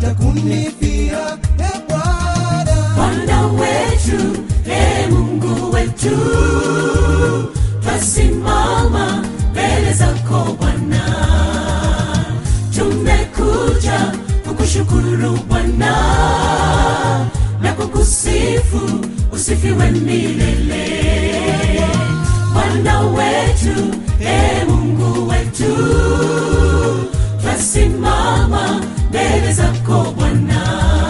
hata kunifia e Bwana. Bwana wetu, e Mungu wetu, twasimama mbele zako Bwana, tumekuja kukushukuru Bwana na kukusifu, usifiwe milele. Bwana wetu, e Mungu wetu, twasimama mbele zako Bwana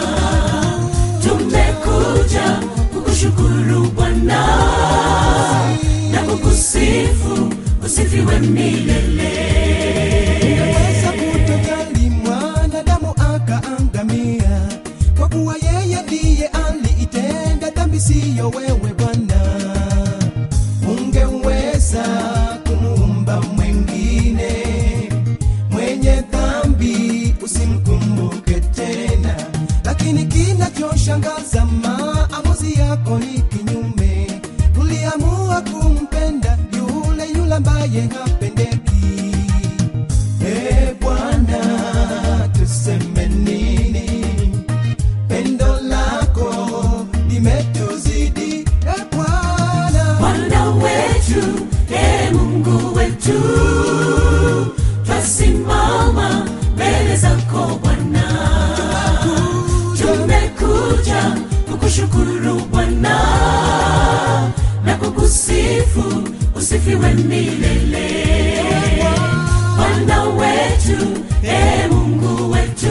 tumekuja kukushukuru Bwana na kukusifu, usifiwe milele. Weza kutojali mwanadamu akaangamia, kwa kuwa yeye ndiye aliitenda dhambi, siyo wewe Bwana. Ungeweza kumuumba mwengine mwenye dhambi, usimkumbuke tena, lakini kinachoshangaza maamuzi yako ni kinyume. Uliamua kumpenda yule yule ambaye hapendeki. E Bwana, tuseme nini? Pendo lako limetuzidi. E Bwana, Bwana wetu, e Mungu wetu, twasimama mbele zako Bwana, tumekuja kukushukuru Bwana na kukusifu, usifiwe milele. Bwana wetu, e Mungu wetu,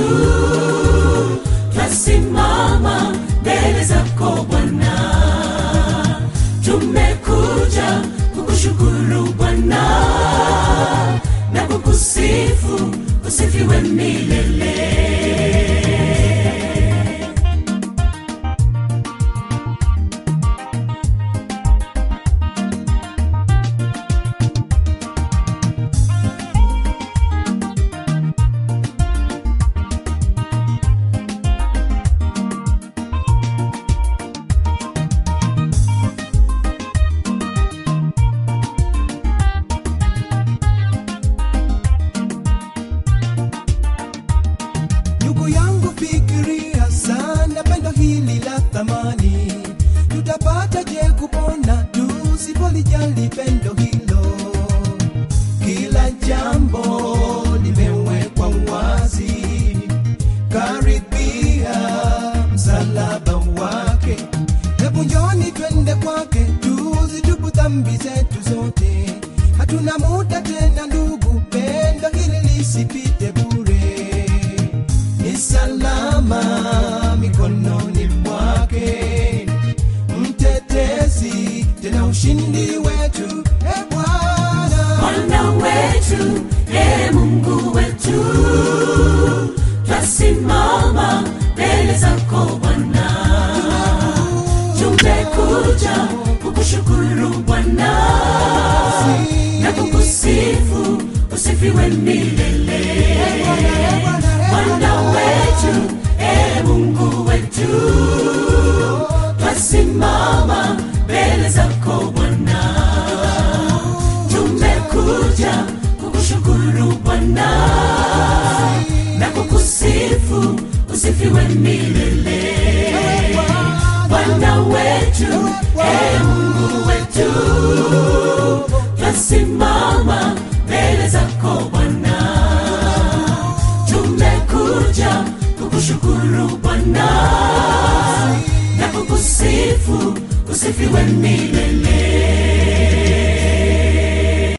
twasimama mbele zako Bwana tumekuja kukushukuru Bwana na kukusifu, usifiwe milele. ndugu yangu, fikiria sana pendo hili la thamani. Tutapata je kupona tusipolijali pendo hilo? Kila jambo limewekwa wazi, karibia msalaba wake. Hebu njoni twende kwake, tuzitubu dhambi zetu zote. Hatuna muda tena ndugu, pendo hili lisipite bure. Ni salama mikononi mwake, mtetezi tena ushindi wetu. E Bwana, Bwana wetu, e Mungu wetu, twasimama mbele zako Bwana, tumekuja kukushukuru Bwana na kukusifu, usifiwe milele. Bwana wetu, e Mungu wetu, twasimama mbele zako Bwana, tumekuja kukushukuru Bwana na kukusifu, usifiwe milele. Bwana wetu, e Mungu wetu, twasimama mbele zako Bwana, tumekuja kukushukuru Bwana na kukusifu, usifiwe milele.